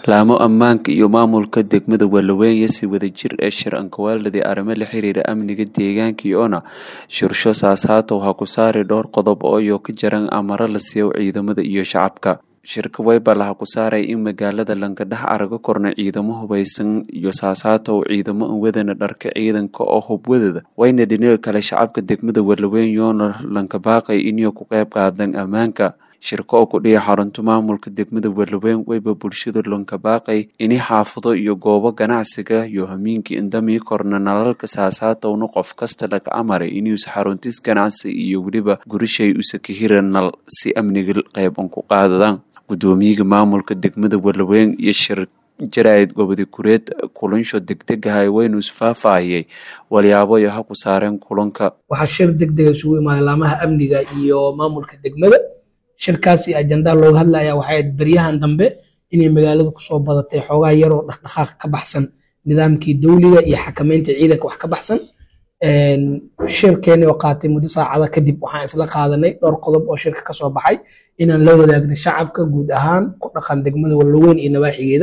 laamo ammaanka iyo maamulka degmada Wallaweyn si wadajir ee shir ankawaaldii arrimo la xiriira amniga deegaanka iyona shirsho saasaata waxaa ku saari dhowr qodob oo iyo ka jaran amaro la siiyo ciidamada iyo shacabka shirka wayba laha ku saaray in magaalada lankadhex araga korna ciidamo hubaysan iyo saasaata oo ciidamo an wadana dharka ciidanka oo hubwadada wayna dhinaga kale shacabka degmada Wallaweyn yoona lankabaaqay inay ku qayb qaadaan ammaanka shirka oo ku dhiya xarunta maamulka degmada Wallaweyn wayba bulshada lankabaaqay inay xaafado iyo goobo ganacsiga iyo hamiinka indamii korna nalalka saasaata una qof kasta laga amaray inuusa xaruntis ganacsi iyo weliba gurishay usa ka hiran nal si amniga qayban ku qaadadaan gudoomiyaha maamulka degmada Wallaweyn iyo shir jaraa'id gobodi kureed kulansho degdegahay waynu isfaafahayay walyaabo iyo ha ku saareen kulanka waxaa shir degdega isugu imaaday laamaha amniga iyo maamulka degmada shirkaasi ajandaa looga hadlaya waxay ahayd beryahan dambe inay magaalada kusoo badatay xoogaa yaroo dhaqdhaqaaq ka baxsan nidaamkii dowliga iyo xakameynta ciidanka wax ka baxsan shirkeeni oo qaatay muddo saacada kadib waxaan isla qaadanay dhowr qodob oo shirka kasoo baxay inaan la wadaagno shacabka guud ahaan ku dhaqan degmada Wallaweyn iyo nawaaxigeeda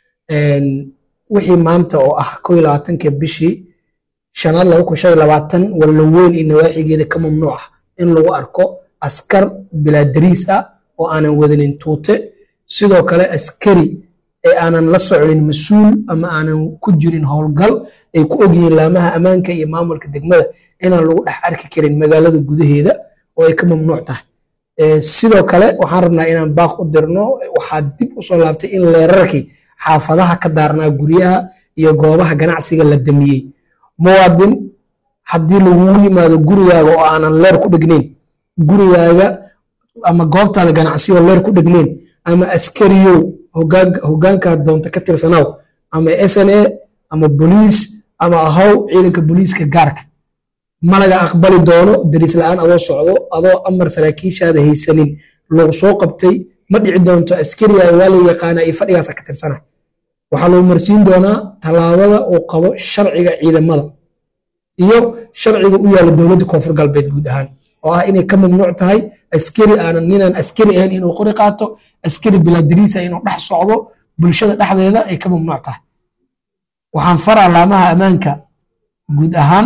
wixii maanta oo ah koo iyo labaatanka bishii shanaad laba kun shan iyo labaatan Wallaweyn iyo nawaaxigeeda ka mamnuuc ah in lagu arko askar bilaa dariis ah oo aanan wadanin tuute sidoo kale askari ee aanan la soconin mas-uul ama aanan ku jirin howlgal ay ku ogyihiin laamaha ammaanka iyo maamulka degmada inaan lagu dhex arki karin magaalada gudaheeda oo ay ka mamnuuc tahay sidoo kale waxaan rabnaa inaan baaq u dirno waxaa dib usoo laabtay in leerarkii xaafadaha ka daarnaa guryaha iyo goobaha ganacsiga la damiyey muwaadin haddii lagugu yimaado gurigaaga oo aanan leer ku dhegnayn gurigaaga ama goobtaada ganacsi oo leer ku dhegnayn ama askariyow hogaankaa doonta ka tirsanaaw ama sna ama boliis ama ahow ciidanka booliiska gaarka malaga aqbali doono dariis la-aan adoo socdo adoo amar saraakiishaada haysanin lagu soo qabtay ma dhici doonto askariga waa la yaqaana iyo fadhigaasa ka tirsana waxaa lagu marsiin doonaa tallaabada uu qabo sharciga ciidamada iyo sharciga u yaala dowladda koonfur galbeed guud ahaan oo ah inay ka mamnuuc tahay askari aanan ninaan askari ahayn inuu qori qaato askari bilaadariisa inuu dhex socdo bulshada dhexdeeda ay ka mamnuuc tahay waxaan faraa laamaha ammaanka guud ahaan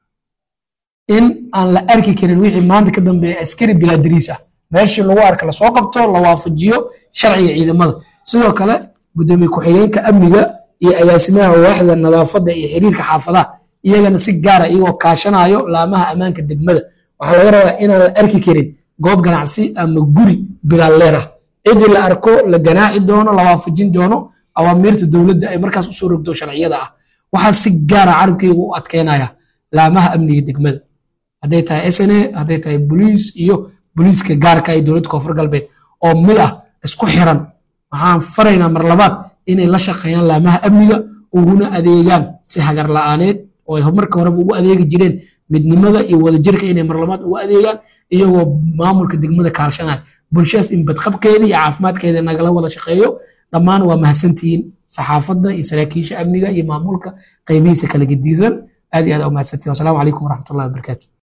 in aan la arki karin wixii maanta ka dambeeya askari bilaadariis ah meeshii lagu arka lasoo qabto la waafajiyo sharciga ciidamada sidoo kale gudoomiye ku-xigeenka amniga iyo agaasimaha waaxda nadaafadda iyo xiriirka xaafadaha iyagana si gaara iyagoo kaashanayo laamaha ammaanka degmada waxaa laga rabaa inaan la arki karin goob ganacsi ama guri bilaalleer ah cidii la arko la ganaaxi doono la waafajin doono awaamiirta dowladda ay markaas usoo rogto sharciyada ah waxaa si gaara carabkayga u adkeynaya laamaha amniga degmada hadday tahay sna hadday tahay boliis iyo boliiska gaarka ee dowladda koonfur galbeed oo mid ah isku xiran waxaan faraynaa mar labaad inay la shaqeeyaan laamaha amniga uguna adeegaan si hagar la-aaneed oo ay marka horeba ugu adeegi jireen midnimada iyo wadajirka inay marlabaad ugu adeegaan iyagoo maamulka degmada kaalshanaya bulshadaas in badqabkeeda iyo caafimaadkeeda nagala wada shaqeeyo dhammaan waa mahadsantihiin saxaafadda iyo saraakiisha amniga iyo maamulka qaybihiisa kala gediisan aad iyo aad aa umahadsantihin wasalaamu calaykum waraxmatullahi wabarakaatu